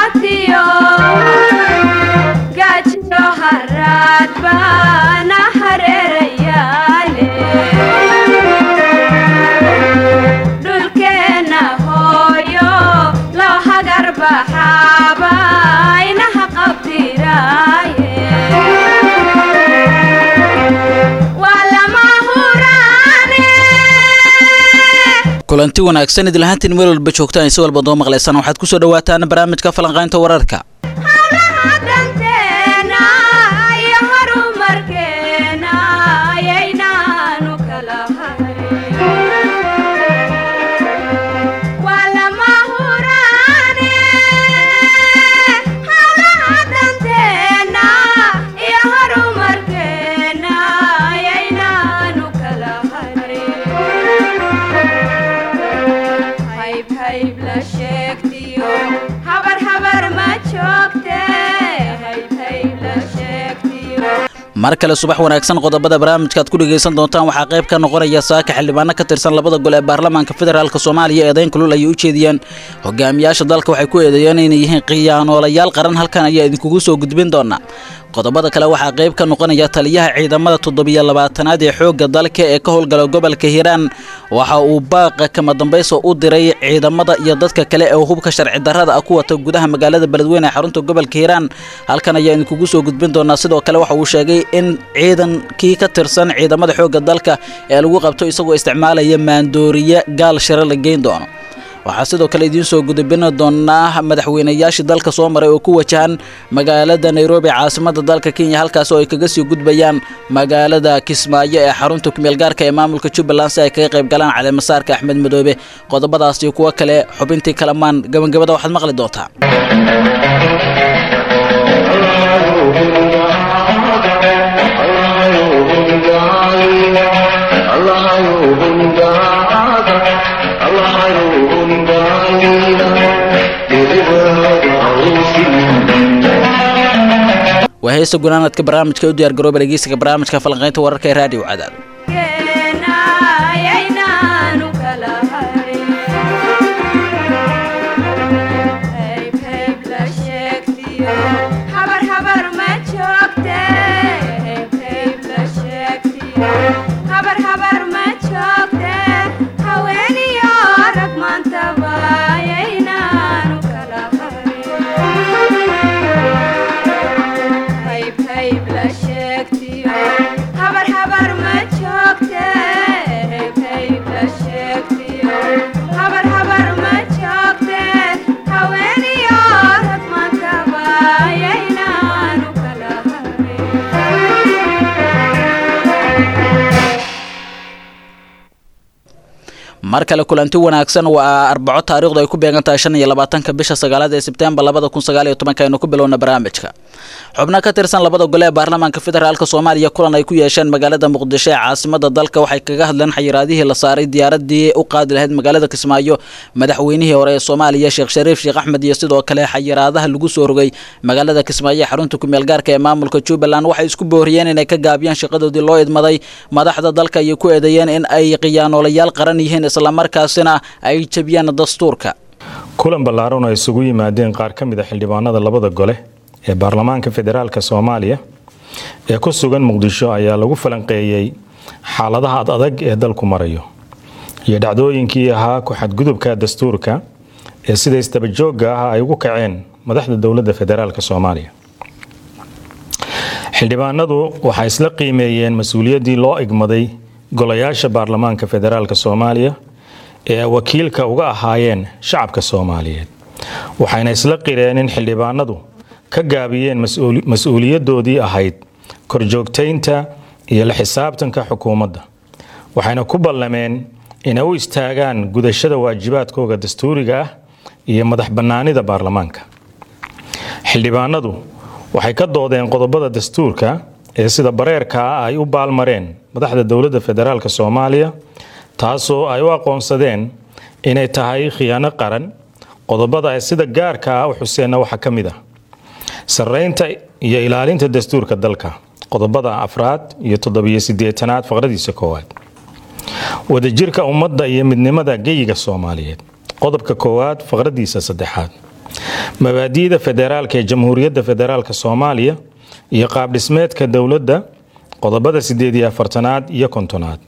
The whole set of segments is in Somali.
qabtiyo gaajiyo haraad baana hareerayaale dhulkeenna hooyo loo hagar baxaaba inaha qabdiraaye waa lama huraane kulanti wanaagsan idilhaantiin meel walba joogtaan si walba doo maqlaysaan waxaad kusoo dhawaataan barnaamijka falanqaynta wararka howlaha danteena iyo horumarkeena ayaynaanu kala harin waa lama huraane howlaha danteena iyo horumarkeena ayaynaanu kala harin hayb hayb la sheegtiyo habar habar ma joogte hayb hayb la sheegtiyo mar kale subax wanaagsan qodobada barnaamijka aad ku dhegaysan doontaan waxaa qayb ka noqonaya saaka xildhibaano ka tirsan labada gol ee baarlamaanka federaalk soomaaliya eedayn kulul ayay u jeediyeen hogaamiyaasha dalka waxay ku eedeeyeen inay yihiin khiyaanoolayaal qaran halkan ayaa idinkugu soo gudbin doonaa qodobada kale waxaa qayb ka noqonaya taliyaha ciidamada toddobiyo labaatanaad ee xoogga dalka ee ka howlgala gobolka hiiraan waxa uu baaqa kama dambaysa u diray ciidamada iyo dadka kale ee hubka sharci darrada ah ku wata gudaha magaalada beledweyne ee xarunta gobolka hiiraan halkan ayaa idinkugu soo gudbin doonaa sidoo kale waxa uu sheegay in ciidankii ka tirsan ciidamada xoogga dalka ee lagu qabto isagoo isticmaalaya maandooriye gaal shiro la geyn doono waxaa sidoo kale idiin soo gudubin doonaa madaxweynayaashii dalka soo maray oo ku wajahan magaalada nairobi caasimada dalka kenya halkaas oo ay kaga sii gudbayaan magaalada kismaayo ee xarunta kumeelgaarka ee maamulka jubbaland si ay kaga qayb galaan caleemasaarka axmed madoobe qodobadaas iyo kuwo kale xubintii kalamaan gabagabada waxaad maqli doontaa waa heesta gunaanadka barnaamijka u diyaar garooba dhegeysiga barnaamijka falanqaynta wararka ee raadiyo cadaad keena ayaynaanu kala harin hayb hayb la sheegtiyo habar habar ma joogte hayb hayb la sheegtiyo habar habar ma joogte haweeniyo rag maantaba ayaynaanu kala harin hayb hayb la sheegtiyo habar habar ma joogte hayb hayb la sheegtiyo habar habar ma joogte haweeniyo rag maantaba ayaynaanu kala harin mar kale kulanti wanaagsan waa arbaco taariikhdu ay ku beegan tahay shan iyo labaatanka bisha sagaalaad ee sebtembar labada kun sagaal iyo tobanka aynu ku bilowna barnaamijka xubno ka tirsan labada gole ee baarlamaanka federaalk soomaaliya kulan ay ku yeesheen magaalada muqdisho ee caasimada dalka waxay kaga hadleen xayiraadihii la saaray diyaaradii u qaadi lahayd magaalada kismaayo madaxweynihii hore ee soomaaliya sheekh shariif sheekh axmed iyo sidoo kale xayiraadaha lagu soo rogay magaalada kismaayo ee xarunta kumeelgaarka ee maamulka jubbaland waxay isku booriyeen inay ka gaabiyaan shaqadoodii loo idmaday madaxda dalka ayay ku eedeeyeen in ay khiyaanoolayaal qaran yihiin islamarkaasina ay jebiyaan dastuurka kulan ballaaran oo isugu yimaadeen qaar ka mid a xildhibaanada labada gole ee baarlamaanka federaalk soomaaliya ee ku sugan muqdisho ayaa lagu falanqeeyey xaaladaha ad adag ee dalku marayo iyo dhacdooyinkii ahaa ku-xadgudubka dastuurka ee sida istabajooga ah ay ugu kaceen madaxda dowladda federaalk soomaaliya xildhibaanadu waxay isla qiimeeyeen mas-uuliyaddii loo igmaday golayaasha baarlamaanka federaalk soomaaliya ee ay wakiilka uga ahaayeen shacabka soomaaliyeed waxayna isla qireen in xildhibaanadu ka gaabiyeen mas-uuliyadoodii ahayd korjoogtaynta iyo la xisaabtanka xukuumadda waxayna ku ballameen inay u istaagaan gudashada waajibaadkooga dastuuriga ah iyo madax bannaanida baarlamaanka xildhibaanadu waxay ka doodeen qodobada dastuurka ee sida bareerka ah ay u baalmareen madaxda dowladda federaalk soomaaliya taasoo ay u aqoonsadeen inay tahay khiyaano qaran qodobada ay sida gaarka ah u xuseenna waxaa ka mid ah sarreynta iyo ilaalinta dastuurka dalka qodobada afraad iyo toddobiyo sideetanaad faqradiisa koowaad wadajirka ummadda iyo midnimada geyiga soomaaliyeed qodobka koowaad faqradiisa saddexaad mabaadi'da federaalka ee jamhuuriyadda federaalka soomaaliya iyo qaabdhismeedka dowladda qodobada sideed iyo afartanaad iyo kontonaad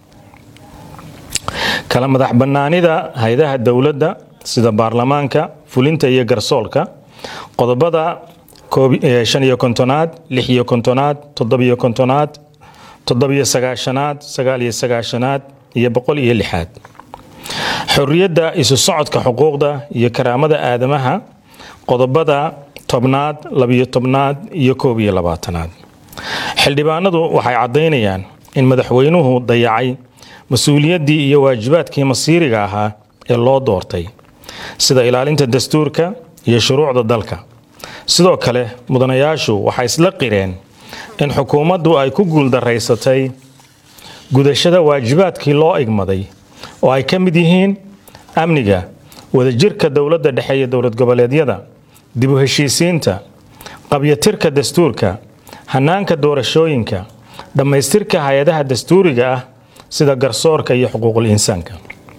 kala madax bannaanida hay-adaha dowladda sida baarlamaanka fulinta iyo garsoolka qodobada shan iyo kontonaad lix iyo kontonaad toddobiyo kontonaad toddobiyo sagaashanaad sagaal iyo sagaashanaad iyo boqol iyo lixaad xorriyadda isu socodka xuquuqda iyo karaamada aadamaha qodobada tobnaad labiyo tobnaad iyo koob iyo labaatanaad xildhibaanadu waxay caddaynayaan in madaxweynuhu dayacay mas-uuliyaddii iyo waajibaadkii masiiriga ahaa ee loo doortay sida ilaalinta dastuurka iyo shuruucda dalka sidoo kale mudanayaashu waxay isla qireen in xukuumaddu ay ku guuldaraysatay gudashada waajibaadkii loo igmaday oo ay ka mid yihiin amniga wadajirka dowladda dhexe iyo dowlad goboleedyada dib u heshiisiinta qabyatirka dastuurka hanaanka doorashooyinka dhammaystirka hay-adaha dastuuriga ah sida garsoorka iyo xuquuqul insaanka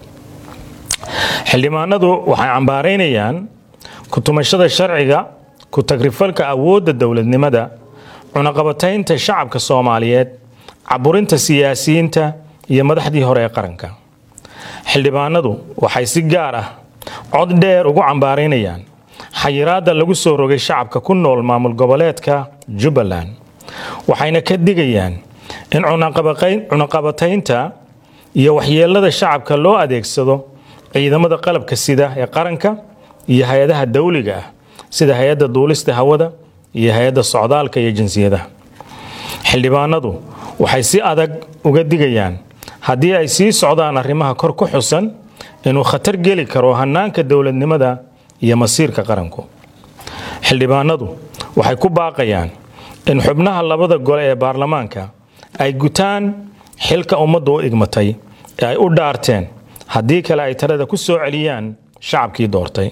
xildhibaanadu waxay cambaaraynayaan ku-tumashada sharciga ku-tagrifalka awoodda dowladnimada cunaqabataynta shacabka soomaaliyeed caburinta siyaasiyiinta iyo madaxdii hore ee qaranka xildhibaanadu waxay si gaar ah cod dheer ugu cambaaraynayaan xayiraadda lagu soo rogay shacabka ku nool maamul goboleedka jubbaland waxayna ka digayaan in cunaqabataynta iyo waxyeelada shacabka loo adeegsado ciidamada qalabka sida ee qaranka iyo hay-adaha dawliga ah sida hay-adda duulista hawada iyo hay-adda socdaalka iyo jinsiyadaha xildhibaanadu waxay si adag uga digayaan haddii ay sii socdaan arrimaha kor ku xusan inuu khatar geli karo hanaanka dowladnimada iyo masiirka qaranku xildhibaanadu waxay ku baaqayaan in xubnaha labada gole ee baarlamaanka ay gutaan xilka ummaddu u igmatay ee ay u dhaarteen haddii kale ay talada ku soo celiyaan shacabkii doortay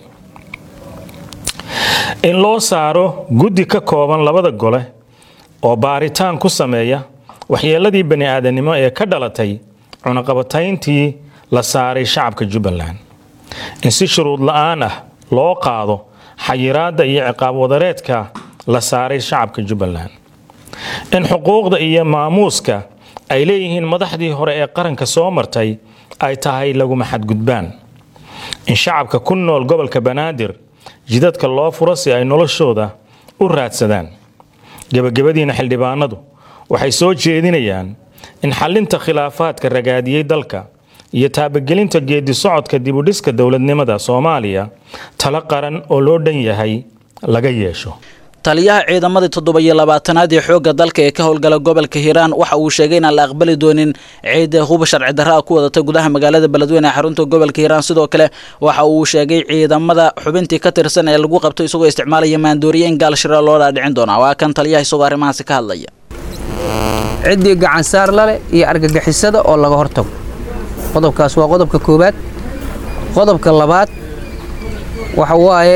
in loo saaro guddi ka kooban labada gole oo baaritaan ku sameeya waxyeeladii bani aadamnimo ee ka dhalatay cunaqabatayntii la saaray shacabka jubbaland in si shuruud la-aan ah loo qaado xayiraadda iyo ciqaab wadareedka la saaray shacabka jubbaland in xuquuqda iyo maamuuska ay leeyihiin madaxdii hore ee qaranka soo martay ay tahay laguma xadgudbaan in shacabka ku nool gobolka banaadir jidadka loo furo si ay noloshooda u raadsadaan gebagabadiina xildhibaanadu waxay soo jeedinayaan in xalinta khilaafaadka ragaadiyey dalka iyo taabagelinta geedi socodka dibudhiska dowladnimada soomaaliya talo qaran oo loo dhan yahay laga yeesho taliyaha ciidamadii toddoba-iyo labaatanaad ee xoogga dalka ee ka howlgala gobolka hiiraan waxa uu sheegay inaan la aqbali doonin ciid huba sharci darra a ku wadata gudaha magaalada beledweyne ee xarunta gobolka hiiraan sidoo kale waxa uu sheegay ciidamada xubintii ka tirsan ee lagu qabto isagoo isticmaalaya maandooriye in gaal shira loo dhaadhicin doona waa kan taliyaha isagoo arrimahaasi ka hadlaya ciddii gacansaar lale iyo argagixisada oo laga hortago qodobkaas waa qodobka koowaad qodobka labaad waxa waaye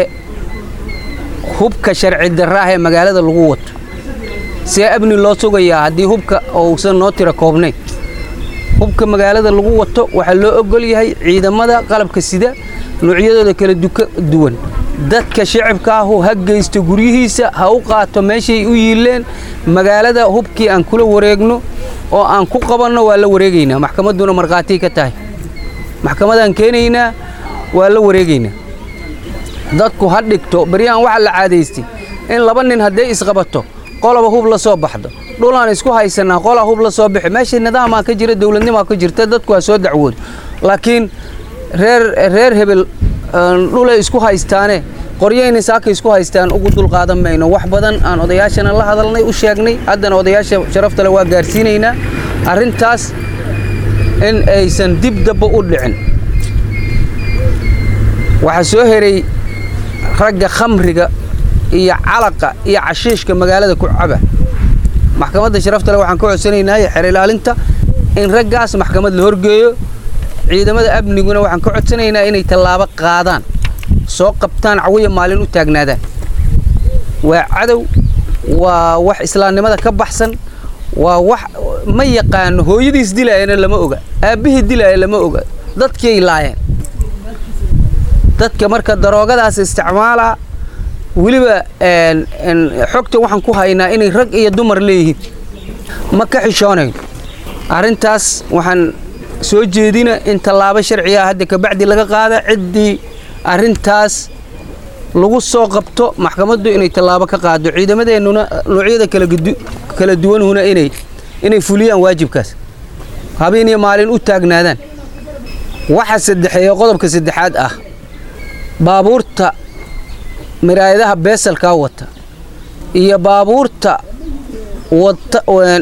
hubka sharci darraah ee magaalada lagu wato see amni loo sugayaa haddii hubka uusan noo tira koobnayn hubka magaalada lagu wato waxaa loo ogol yahay ciidamada qalabka sida noocyadooda kala duwan dadka shicibka ahu ha geysto guryihiisa ha u qaato meeshay u yiileen magaalada hubkii aan kula wareegno oo aan ku qabanno waa la wareegaynaa maxkamadduna markhaatii ka tahay maxkamadaan keenaynaa waa la wareegaynaa dadku ha dhigto baryahan waxaa la caadaystay in laba nin hadday isqabato qoloba hub la soo baxdo dhulaan isku haysannaa qolaa hub la soo bixi meesha nidaamaa ka jira dowladnimaa ka jirta dadku ha soo dacwoodo laakiin reer reer hebel dhulay isku haystaane qoryayna saaka isku haystaan ugu dulqaadan mayno wax badan aan odayaashana la hadalnay u sheegnay haddana odayaasha sharaftale waa gaarsiinaynaa arrintaas in aysan dib dabba u dhicin waxaa soo heray ragga khamriga iyo calaqa iyo cashiishka magaalada ku caba maxkamadda sharaftale waxaan ka codsanaynaa xer ilaalinta in raggaas maxkamad la horgeeyo ciidamada amniguna waxaan ka codsanaynaa inay tallaabo qaadaan soo qabtaan cawiya maalin u taagnaadaan waa cadow waa wax islaamnimada ka baxsan waa wax ma yaqaano hooyadiis dilaayana lama oga aabbihii dilaaya lama oga dadkiay laayeen dadka marka daroogadaas isticmaalaa weliba xogta waxaan ku haynaa inay rag iyo dumar leeyihiin ma ka xishoonayn arrintaas waxaan soo jeedina in tallaabo sharciga hadda kabacdi laga qaada ciddii arrintaas lagu soo qabto maxkamaddu inay tallaabo ka qaado ciidamadeennuna noocyada kala duwanhuna inay inay fuliyaan waajibkaas habeen iyo maalin u taagnaadaan waxa saddexeeya qodobka saddexaad ah baabuurta miraayadaha beesalkaa wata iyo baabuurta wata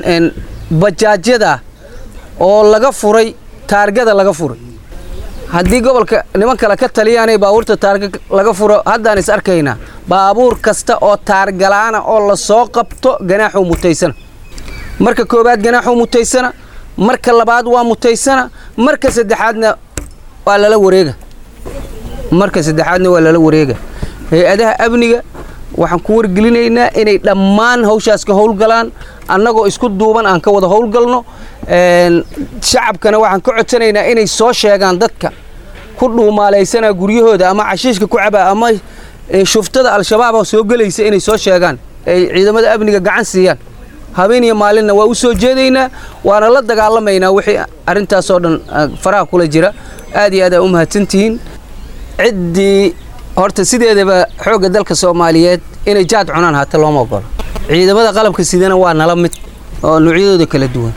bajaajyada oo laga furay taargada laga furay haddii gobolka niman kale ka taliyaanay baabuurta taarga laga furo haddaan is arkaynaa baabuur kasta oo taargalaana oo la soo qabto ganaaxuu mutaysana marka koowaad ganaaxuu mutaysana marka labaad waa mutaysana marka saddexaadna waa lala wareega marka saddexaadna waa lala wareega hay-adaha amniga waxaan ku wargelinaynaa inay dhammaan hawshaas ka howlgalaan annagoo isku duuban aan ka wada howlgalno shacabkana waxaan ka codsanaynaa inay soo sheegaan dadka ku dhuumaalaysanaa guryahooda ama cashiishka ku cabaa ama shuftada al-shabaaba soo gelaysa inay soo sheegaan ay ciidamada amniga gacan siiyaan habeen iyo maalinna waa u soo jeedaynaa waana la dagaalamaynaa wixii arrintaasoo dhan faraha kula jira aad iyo aad aa u mahadsantihiin ciddii horta sideedaba xoogga dalka soomaaliyeed inay jaad cunaan haata looma ogolo ciidamada qalabka sidana waa nala mid oo noocyadooda kala duwan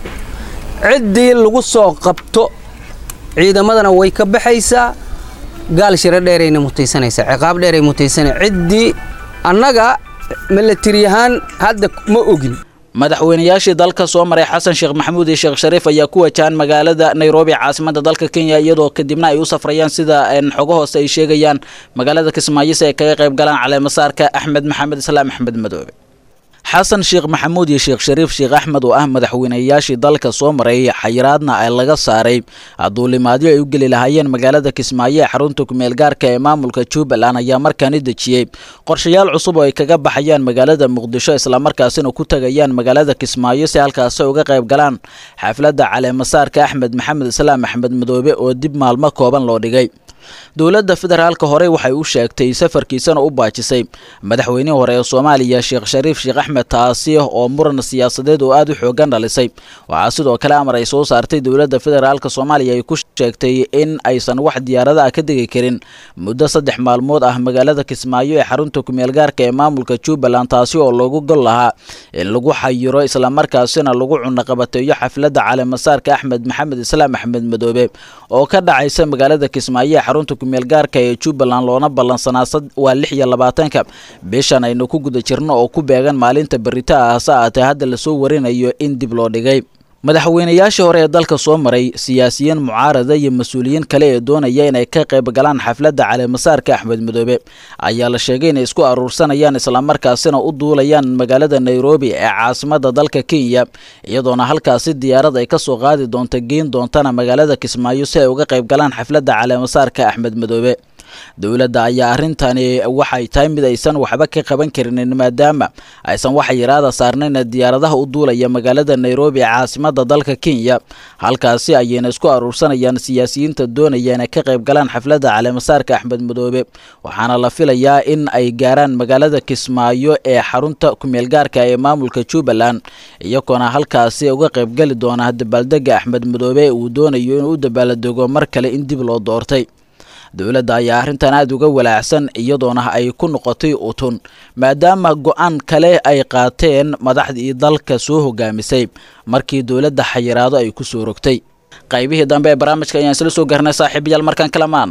ciddii lagu soo qabto ciidamadana way ka baxaysaa gaal shiro dheerayna mutaysanaysaa ciqaab dheeray mutaysana ciddii annaga milatari ahaan hadda ma ogin madaxweynayaashii dalka soo maray xasan sheekh maxamuud iyo sheekh shariif ayaa ku wajahan magaalada nairobi caasimada dalka kenya iyadoo kadibna ay u safrayaan sida xogo hoose ay sheegayaan magaalada kismaayo si ay kaga qayb galaan caleemasaarka axmed maxamed islaam axmed madoobe xasan sheekh maxamuud iyo sheekh shariif sheekh axmed oo ah madaxweynayaashii dalka soo maray xayiraadna ay laga saaray duulimaadyo ay u geli lahaayeen magaalada kismaayo ee xarunta kumeel gaarka ee maamulka jubbaland ayaa markaani dejiyey qorshayaal cusub oo ay kaga baxayaan magaalada muqdisho islamarkaasina ku tagayaan magaalada kismaayo si halkaasi uga qayb galaan xafladda caleemasaarka axmed maxamed islaam axmed madoobe oo dib maalmo kooban loo dhigay dowladda federaalka horey waxay u sheegtay safarkiisana u baajisay madaxweynihii hore ee soomaaliya sheekh shariif sheekh axmed taasi oo muran siyaasadeed oo aada u xoogan dhalisay waxaa sidoo kale amar ay soo saartay dowladda federaalka soomaaliya ay ku sheegtay in aysan wax diyaarada ah ka degi karin muddo saddex maalmood ah magaalada kismaayo ee xarunta kumeel gaarka ee maamulka jubbaland taasi oo loogu gol lahaa in lagu xayiro islamarkaasina lagu cunaqabateeyo xafladda caleemasaarka axmed maxamed islaam axmed madoobe oo ka dhacaysa magaalada kismaayo xarunta kumeel gaarka ee jubbaland loona ballansanaa waa lix iyo labaatanka bishan aynu ku guda jirno oo ku beegan maalinta berita ah hase aatee hadda lasoo warinayo in dib loo dhigay madaxweynayaashii hore ee dalka soo maray siyaasiyiin mucaarada iyo mas-uuliyiin kale ee doonaya inay ka qayb galaan xafladda caleemasaarka axmed madoobe ayaa la sheegay inay isku aruursanayaan islamarkaasina u duulayaan magaalada nairobi ee caasimada dalka kenya iyadoona halkaasi diyaarad ay kasoo qaadi doonta geyn doontana magaalada kismaayo si ay uga qayb galaan xafladda caleemasaarka axmed madoobe dowladda ayaa arrintani waxay tahay mid aysan waxba ka qaban karinin maadaama aysan wax yaraada saarnayn diyaaradaha u duulaya magaalada nairobi ee caasimada dalka kenya halkaasi ayayna isku aruursanayaan siyaasiyiinta doonaya inay ka qayb galaan xafladda caleemasaarka axmed madoobe waxaana la filayaa in ay gaaraan magaalada kismaayo ee xarunta kumeel gaarka ee maamulka jubbaland iyagoona halkaasi uga qaybgeli doona dabaaldega axmed madoobe uu doonayo inuu u dabaaldego mar kale in dib loo doortay dowladda ayaa arrintan aada uga walaacsan iyadoona ay ku noqotay utun maadaama go-aan kale ay qaateen madaxdii dalka soo hogaamisay markii dowladda xayiraado ay ku soo rogtay qaybihii dambe ee barnaamijka ayaan isla soo garnay saaxiibayaal markaan kalamaan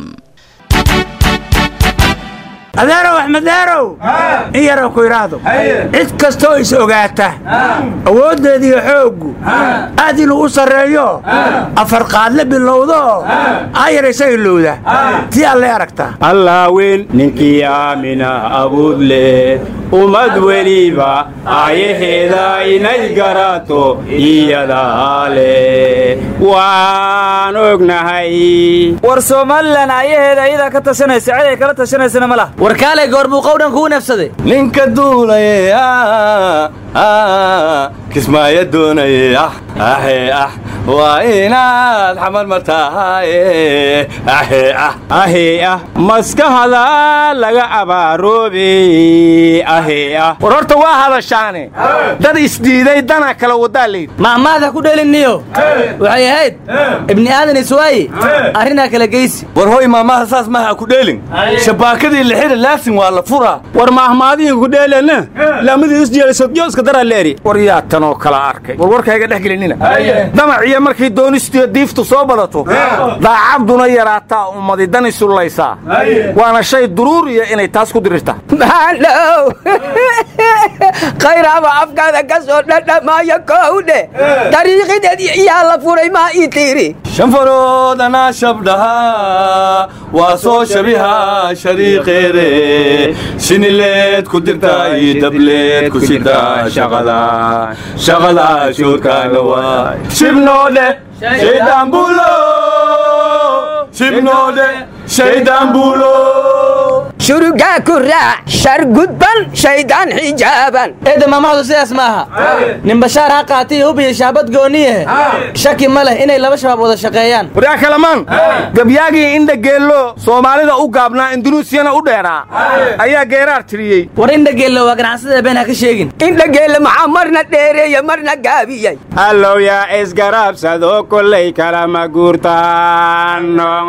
adeerow axmedeerow in yarow ku idhaahdo cid kastoo is ogaata awooddeediiyo xooggu aad inuu u sarreeyo afar qaadle bilowdo ayar isaga lowda tii allay aragtaa allaaweyn ninkii aamina abuud leh ummad weliba aayaheeda inay garaato iyadaa leh waan ognahay war somalilan aayaheeda ayadaa ka tashanaysa cid ay kala tashanaysana ma lah warkaalay goor buu qowdhan kuu nafsaday ninka duulaya ah, kismaayo doonayay ah ahe ah waa inaad xamar martaaye ahe ah ahe ah maskahada laga abaaroobe ahe ah war horta waa hadashaane dad isdiiday dana kala wadaa leyd mahmaada ku dheeliniyo waxay ahayd ibni aadan iswaaye arrinaa kala geysi war hoy maamaha saas maha ku dheelin shabaakadii lixida laasin waa la furaa war maahmaadihin ku dheelena laamadii isjeelisodyo iska daraa leeri war yaa tanoo kala arkay war warkayga dhex gelinina damaciyo markii doonistiyo diiftu soo badato daacaduna yaraataa ummadi dan isullaysaa waana shay duruuriya inay taas ku dirirta maandhow khayraaba afkaada ka soo dhadhamaayo kowdhe dariiqideed yaa la furay maa ii tiiri shanfaroodana shabdhaha waa soo shabiha shariiqeede sinileed ku dirta iyo dableed ku sida shaqada shaqada shoodkaaga waay shibnoodhe shaydaan buulo shibnoodhe shaydaan buulo shurugaa ku raac shar gudban shaydaan xijaaban eedda maamahdu sidaas ma aha nin bashaar ha qaatay hub iyo shaabad gooniyahe shaki ma leh inay laba shabaab wada shaqeeyaan waryaa kalamaan gabyaagii indha geello soomaalida u gaabnaa indunuusiyana u dheeraa ayaa geeraar tiriyey war indhageello waa ganacsada been ha ka sheegin indhageelle maxaa marna dheereeya marna gaabiyey allow yaa isgarabsado kollay kalama guurtaan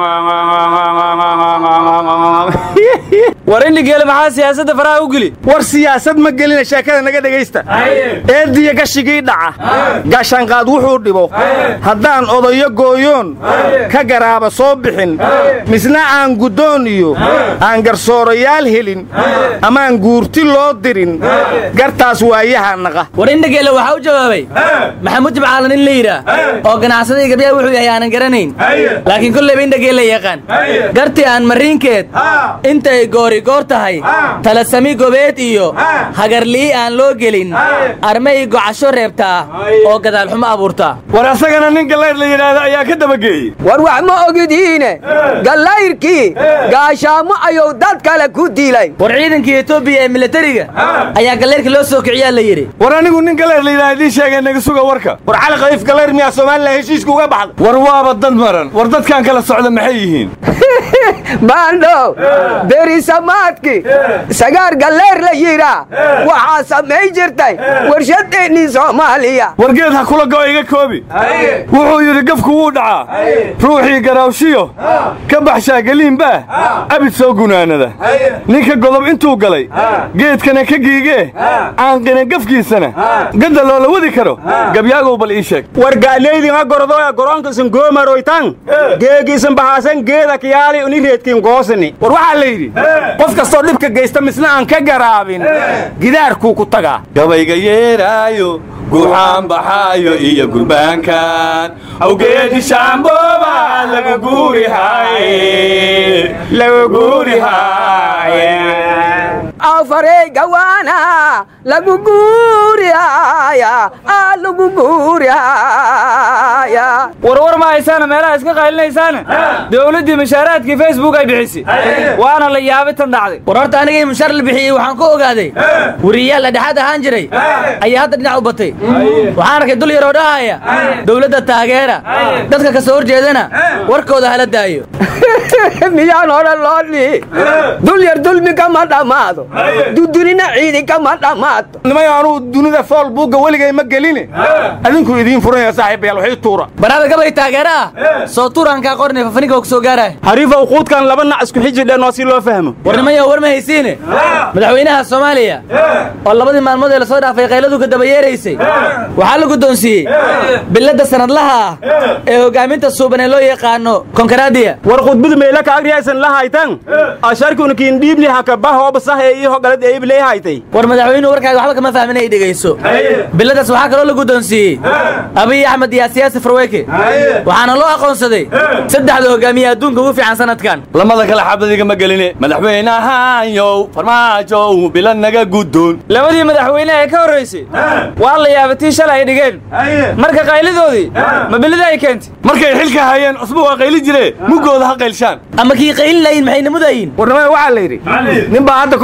war indhageelle maxaa siyaasadda faraha u geli war siyaasad ma gelina sheekada naga dhegaysta eediya gashigii dhaca gaashaanqaad wuxuu dhibo haddaan odayo gooyoon ka garaaba soo bixin misna aan guddoon iyo aan garsoorayaal helin amaan guurti loo dirin gartaas waayaha naqa war indhageelle waxaa u jawaabay maxamuud jimcaalan in la yidhaah oo ganacsadii gabyaha wuxuu yahay aanan garanayn laakiin kollayba indhageelle yaqaan gartii aan mariinkeed intay goori goor tahay talasami gobeed iyo hagarlii aan loo gelin armay gocasho reebtaa oo gadaalxumo abuurtaa war asagana nin gallayr la yidhaahdo ayaa ka dabageeyey war wax ma ogidiine gallayrkii gaashaamo ayuu dad kale ku dilay war ciidankii etoobiya ee milatariga ayaa galleyrka loo soo kiciyaa la yidhi war anigu nin gallayr la yidhahdo idiin sheegay naga suga warka war cali khaliif gallayr miyaa somalilan heshiiska uga baxda war waaba dad maran war dadkan kala socda maxay yihiin baandhow berisamaadki sagaar galleer la yidhaa waxaa samay jirtay warshadeennii soomaaliya wargeed ha kula go'o iga koobi wuxuu yidhi gafku wuu dhacaa ruuxii garaawshiyo ka baxshaa geliinbaah abid soo gunaanada ninka godob intuu galay geedkana ka giigee aanqina gafkiisana gadda loola wadi karo gabyaagow bal ii sheeg warga'leydin ha gordoya goronkisin goomaroytan geegiisin bahaasan geeda kiyaali uni reedkin goosini war waxaa la yidhi qof kastoo dhibka geysta misna aan ka garaabin gidaarkuu ku tagaa gabayga yeeraayo guuxaan baxaayo iyo gurbaankan awgeedi shaambooba lagu guurihaye lagu guurihaye afarey gawaana lagu guurihaya aa lagu guurihaya warwar ma haysaana meelaha iska qaylinaysaana dowladdii mushaaraadkii facebook ay bixisay waana la yaabay tan dhacday war horta anigii mushaar la bixiyey waxaan ku ogaaday weriyaal la dhexaad ahaan jiray ayaa hadda dhinac u batay waxaan arkay dul yaroo dhahaya dowladda taageera dadka ka soo horjeedana warkooda hala daayo miyaan odhan loo dhihi dul yar dulmi kama dhammaado dudunina ciidi kama dhammaato nimay anuu dunida fool buugga weligay ma geline adinku idiin furanaya saaxiibayaal waxii tuura baraada gabay taageera ah soo tuuraankaa qornay fafaninka ku soo gaaraya hariifa uquudkan laba nac isku xiji dheenoo si loo fahmo warnimayo war ma haysiine madaxweynaha soomaaliya oo labadii maalmood ee lasoo dhaafay qayladu ka daba yeeraysay waxaa la guddoonsiiyey biladda sanadlaha ah ee hogaaminta suuban ee loo yaqaano konkaraadiya war khudbadu meela ka agriyaysan la haytan asharkuna kiin dhiibli hakaba hooba sahe iyo hogalad eeyib lee haytay war madaxweynuhu warkaaga waxba kama fahmin ay dhegayso biladaas waxaa kaloo la guddoonsiiyey abiy axmed iyo siyaasi farweyke waxaana loo aqoonsaday saddexda hogaamiye adduunka ugu fiican sanadkan lamada kale xabadiga ma geline madaxweynahaanyow farmaajow bila naga guddoon labadii madaxweyne ee ka horraysay waa la yaabay tii shalay ay dhigeen marka qaylidoodii ma bilida ay keentay markay xilka hayeen cusba waa qayli jire muggooda ha qaylshaan ama kii qaylin layin maxay namudayin warnimada waxaa la yidhi nin baa hadda ka hor ceel ku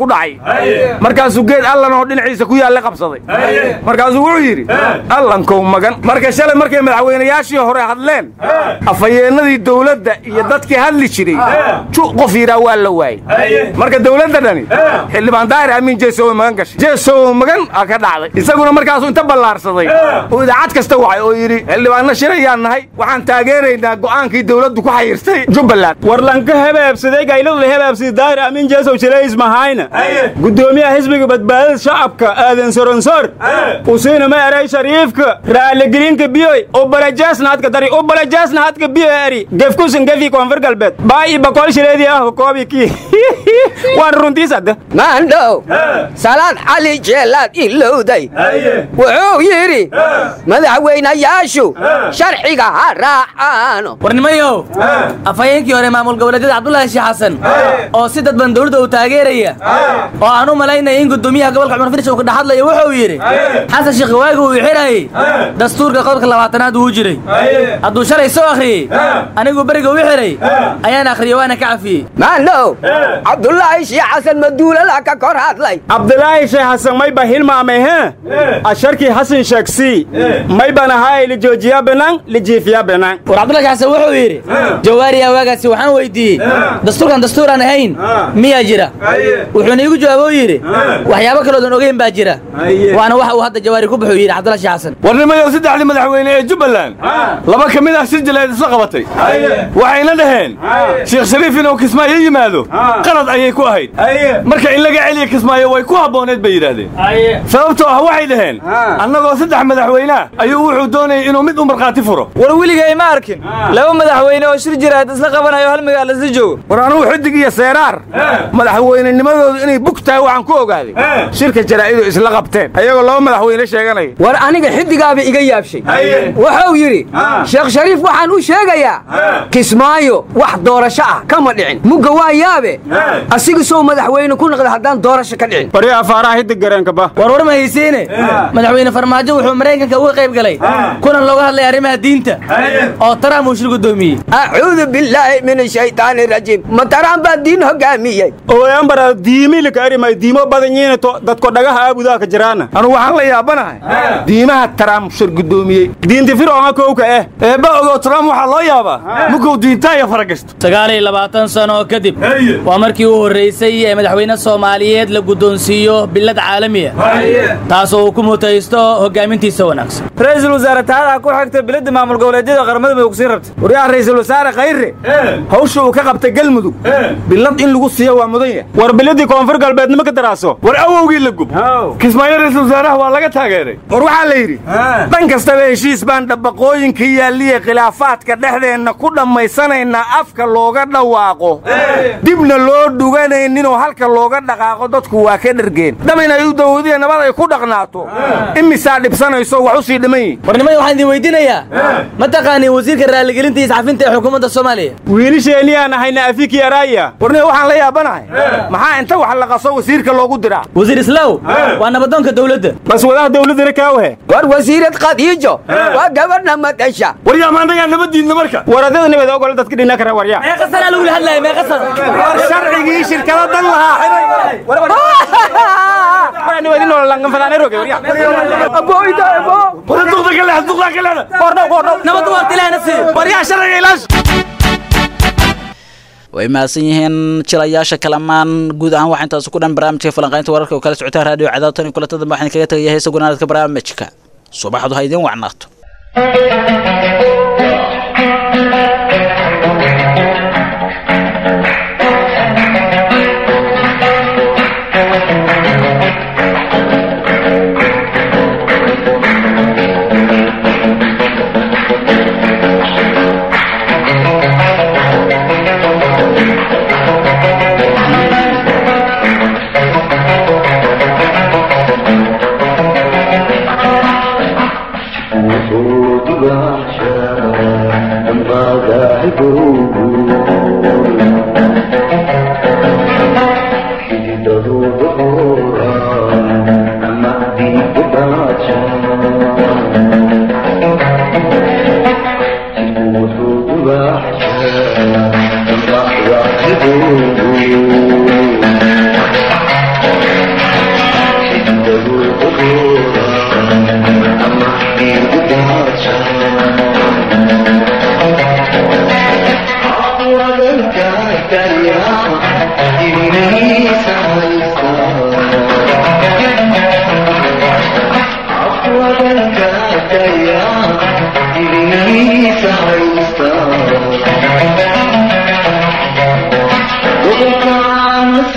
ku dhacay markaasuu geed allan oo dhinaciisa ku yaalla qabsaday markaasuu wuxuu yidhi allankow magan marka shalay markay madaxweynayaashii hore hadleen afhayeennadii dowladda iyo dadkii hadli jiray ju qof yidhaa waa la waayey marka dowladda dhani xildhibaan daahir amiin jeesowe magan gashay jeesowe magan aa ka dhacday isaguna markaasuu inta ballaarsaday oo idaacad kasta wacay oo yidhi xildhibaanna shirayaan nahay waxaan taageeraynaa go'aankii dowladdu ku xayirtay jubbaland warlanka hebaabsaday gayladu hebaabsaday daahir amiin jeesow jilays mahayna gudoomiyaha xisbiga badbaadada shacabka aadan soronsor usiina ma eray shariifka raaligelinka biyoy ubalajaasna hadka dari ubalajaasna hadka biyo eri gefkusan gefi koonfur galbeed baayi bakool shileedii ah koobi kii waan runtiis hadda maandhow salaad cali jeelaad ilowday wuxuu yidhi madaxweynayaashu sharciga ha raacaano warnimayow afhayeenkii hore maamul goboleedyada cabdulaahi sheekh xasan oo si dadban dowladda uu taageeraya oo aan u malaynaya in gudoomiyaha gobolka cumar finish uu ka dhexadlayo wuxuu yidhi xasan sheekh waagi uu xirayey dastuurka qodobka labaatanaad uu jiray hadduu shalay soo akhriyey anigu beriga u xiray ayaan akhriyey waana ka cafiyey maandhow cabdulaahi sheekh xasan maduulala ka kor hadlay cabdulaahi sheekh xasan may ba hilmaamay he asharkii xasan sheegsii may ban ahaay lijoojiya benaan lijiifiya benaan war cabdulaahi xasan wuxuu yidhi jawaariya waagaasi waxaan weydiiyey dastuurkan dastuuraan ahayn miyaa jira wuxuuna iigu jawaabo yidhi waxyaabo kaloodan ogeyn baa jira waana waxa uu hadda jawaari ku buxuu yidhi cabdulaahi sheekh xasan warnimayow saddexdii madaxweyne ee jubbaland laba ka mid ah shir jaleed isla qabatay waxayna dhaheen sheekh shariif inuu kismaayo yimaado qalad ayay ku ahayd marka in laga celiya kismaayo way ku habbooneed bay yidhaahdeen sababtoo ah waxay dhaheen annagoo saddex madaxweynea ayuu wuxuu doonayay inuu mid u markhaati furo war weligay ma arkin laba madaxweyne oo shir jiraad isla qabanayo hal magaal isla joogo war anugu xidig iyo seeraar madaxweynenimadoodu inay bug tahay waxaan ku ogaaday shirka jaraa'idu isla qabteen ayagoo laba madaxweyne sheeganaya war aniga xiddigaaba iga yaabshay wuxuu yidhi sheekh shariif waxaan u sheegayaa kismaayo wax doorasho ah kama dhicin mugga waa yaabe asiga soo madaxweyne ku noqda haddaan doorasho ka dhicin bari afaaraha hiddig gareenka ba war war ma haysiine madaxweyne farmaajo wuxuu maraykanka uga qayb galay kulan looga hadlay arrimaha diinta oo trump uu shir gudoomiyey acuudu billaahi min ashaytaani rajiim ma taraan baa diin hogaamiyey ooyanbara diimilika erimay diimo badan yiina to dadko dhagaha aabudaa ka jiraana anugu waxaan la yaabanahay diimaha taraam shir gudoomiyey diinti fircoonka kowka eh eebba ogow trump waxaa loo yaabaa mukuu diintaaya faragashto sagaal iyo labaatan sano kadib waa markii u horraysay ee madaxweyne soomaaliyeed la guddoonsiiyo bilad caalami ah taasoo uu ku mutaysto hoggaamintiisa wanaagsan ra-iisul wasaare taada ku xigta biladda maamul goboleedyada qaramada mudug siin rabta waryaa ra'iisul wasaare khayre hawsha uu ka qabtay galmudug bilad in lagu siiyo waa mudan yahay war biladii koonfur galbeednimo ka daraaso war awowgii la gub kismaayo ra'iisul wasaaraha waa laga taageeray war waxaa la yidhi dhan kastaba heshiis baan dhabaqooyinka yaalliya khilaafaadka dhexdeenna ku dhammaysanaynaa afka looga dhawaaqo dibna loo dhuganayninoo halka looga dhaqaaqo dadku waa ka dhergeen dhab inay u dawadiya nabad ay ku dhaqnaato imisaa dhibsanayso wax u sii dhiman yihin warnimada waxaan idin weydiinayaa ma taqaaniin wasiirka raaligelinta iyo iscafinta ee xukuumadda soomaaliya wiilisheenii aan ahayna afiki araaya warniga waxaan la yaabanahay maxaa inta wax la qaso wasiirka loogu diraa wasiir islaaw waa nabadoonka dowladda bas wadaha dowladdana kaawahe war wasiirad khadiijo waa gabadha madasha waryaa maantagaa nabaddiidna marka waradada nabad ogol dadka dhina kara waryaa meeqa sana lagula hadlaya meeqa sana war sharcigii shirkada dan way mahadsan yihiin jilayaasha kalamaan guud ahaan waxaa intaasi ku dhan barnaamijka falanqaynta wararka oo kala socotaan raadiyo cadaabtan iyo kulanta dambe waxaan kaga tegaya heesa gunaanadka barnaamijka subaxdu ha idiin wacnaato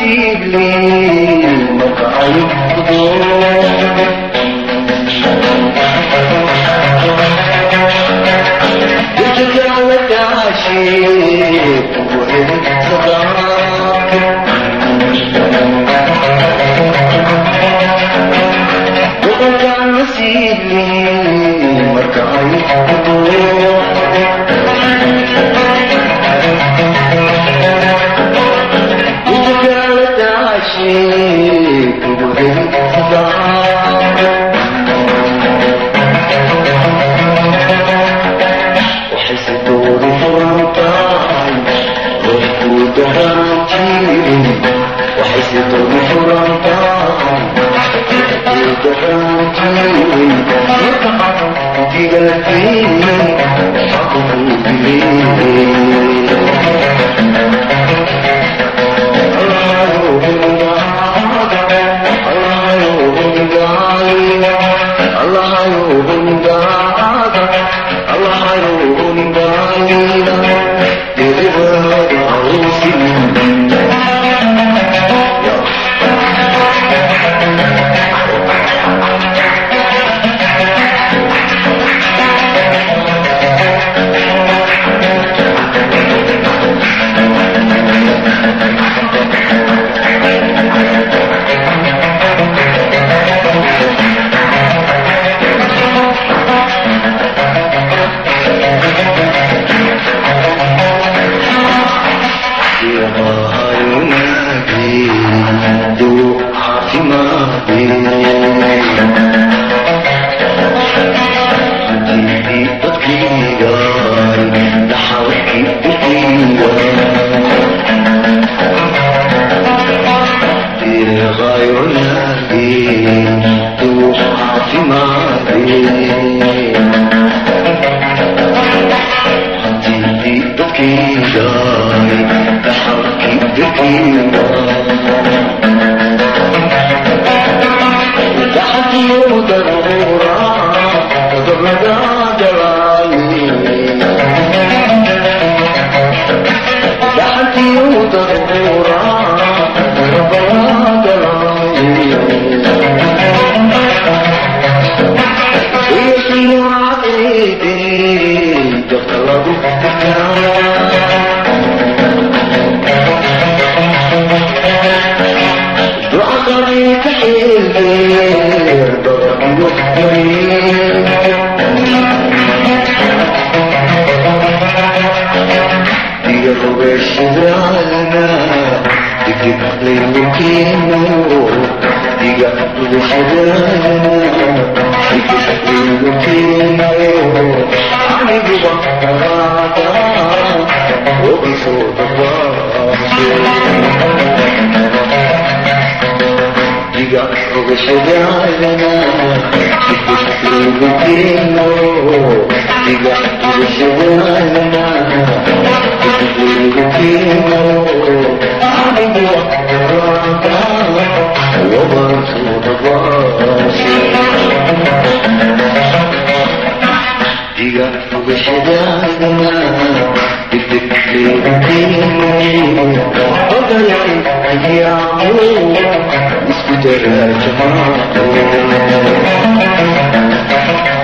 Thank you.